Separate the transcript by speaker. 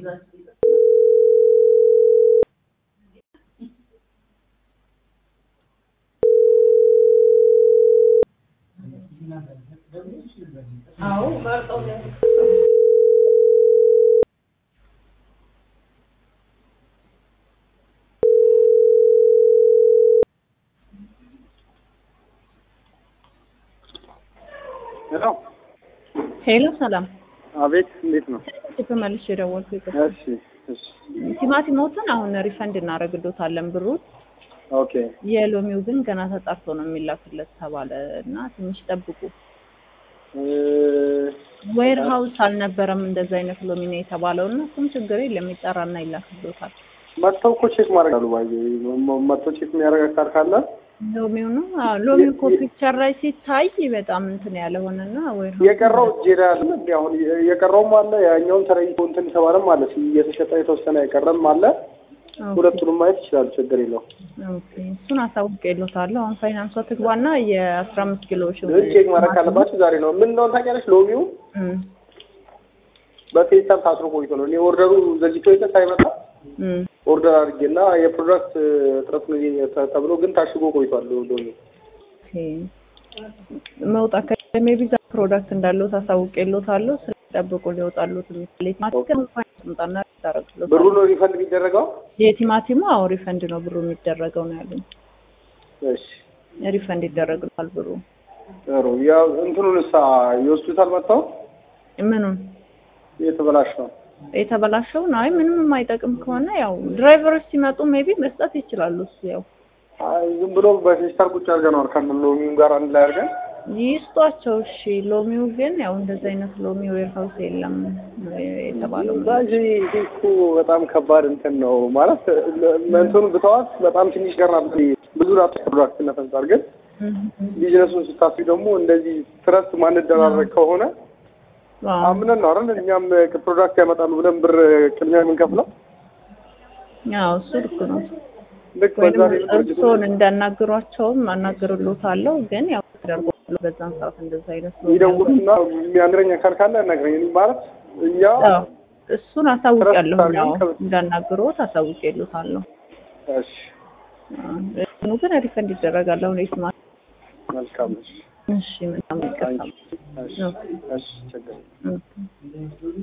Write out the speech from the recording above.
Speaker 1: አዎ መርጠው
Speaker 2: ሄሎ
Speaker 3: ሄሎ ሰላም፣
Speaker 2: አቤት፣ እንዴት ነው?
Speaker 3: ተመልሼ የደወልኩት
Speaker 2: እሺ፣ እሺ፣
Speaker 3: ቲማቲሞትን አሁን ሪፈንድ እናደርግሎታለን ብሩን።
Speaker 2: ኦኬ።
Speaker 3: የሎሚው ግን ገና ተጣርቶ ነው የሚላክለት ተባለ እና ትንሽ ጠብቁ። ዌር ሀውስ አልነበረም እንደዛ አይነት ሎሚ ነው የተባለው እና እሱም ችግር የለም ይጠራና ይላክሎታል።
Speaker 2: መጥተው እኮ ቼክ ማድረግ አሉ ባየ መጥተው ቼክ የሚያደርግ አካል ካለ
Speaker 3: ሎሚው ነው አዎ፣ ሎሚው እኮ ፒክቸር ላይ ሲታይ በጣም እንትን ያለ ሆነና ዌር
Speaker 2: የቀረው እጄ ላይ አለ። እንዲ አሁን የቀረውም አለ ያኛውን ተለይቶ እንትን የተባለም አለ እየተሸጠ የተወሰነ የቀረም አለ። ሁለቱንም ማየት ይችላሉ። ችግር የለው።
Speaker 3: ኦኬ እሱን አሳውቄልዎታለሁ። አሁን ፋይናንሷ ትግባና የአስራ አምስት ኪሎ ሽ
Speaker 2: ቼክ ማድረግ ካለባቸው ዛሬ ነው። ምን እንደሆነ ታውቂያለሽ? ሎሚው በፌስታል ታስሮ ቆይቶ ነው። እኔ ኦርደሩ ዘግይቶ የለ ሳይመጣ ኦርደር አድርጌና የፕሮዳክት እጥረት ነው ተብሎ ግን ታሽጎ ቆይቷል። ሎሚ
Speaker 3: መውጣት ከሜቢ ዛ ፕሮዳክት እንዳለው ታሳውቄልዎታለሁ። ስለጠብቁ ሊወጣሉት የሚችል ማስቀምጣና ታረግሎ
Speaker 2: ብሩ ነው ሪፈንድ የሚደረገው።
Speaker 3: የቲማቲሙ አዎ ሪፈንድ ነው ብሩ የሚደረገው ነው ያሉኝ።
Speaker 2: እሺ
Speaker 3: ሪፈንድ ይደረግልሃል ብሩ።
Speaker 2: ጥሩ። ያው እንትኑን እሳ ይወስዱታል መጥተው
Speaker 3: ምኑን
Speaker 2: የተበላሸው
Speaker 3: የተበላሸውን አይ ምንም የማይጠቅም ከሆነ ያው ድራይቨሮች ሲመጡ ሜቢ መስጠት ይችላሉ። እሱ ያው
Speaker 2: አይ ዝም ብሎ በፌስታል ቁጭ አድርገነዋል ከነ ሎሚው ጋር አንድ ላይ አድርገን
Speaker 3: ይስጧቸው። እሺ ሎሚው ግን ያው እንደዚህ አይነት ሎሚ ዌር ሀውስ የለም የተባለው
Speaker 2: ባጂ እኮ በጣም ከባድ እንትን ነው ማለት እንትኑ ብተዋት በጣም ትንሽ ገር ናት። ብዙ ራት ፕሮዳክት ነፈንጻር ግን ቢዝነሱን ስታስቢ ደግሞ እንደዚህ ትረስት ማንደራረግ ከሆነ አምነን ነው አይደል እኛም ፕሮዳክት ያመጣሉ ብለን ብር ቅድሚያ የምንከፍለው።
Speaker 3: ያው እሱ ልክ ነው።
Speaker 2: ልክ በዛ ላይ
Speaker 3: እርስዎን እንዳናግሯቸውም አናግርሎታለሁ። ግን ያው ተደርጎ በዛን ሰዓት እንደዛ አይነት ነው
Speaker 2: ይደውሉና የሚያንድረኝ አካል ካለ ያናግረኝ ማለት እኛ
Speaker 3: እሱን አሳውቂያለሁ። ያው እንዳናግሮት አሳውቄልዎታለሁ።
Speaker 2: እሺ
Speaker 3: እኑ ግን ሪፈንድ ይደረጋል። አሁን የስማ
Speaker 2: መልካም እሺ
Speaker 3: እሺ በጣም ይቀርታል።
Speaker 2: እሺ እሺ ችግር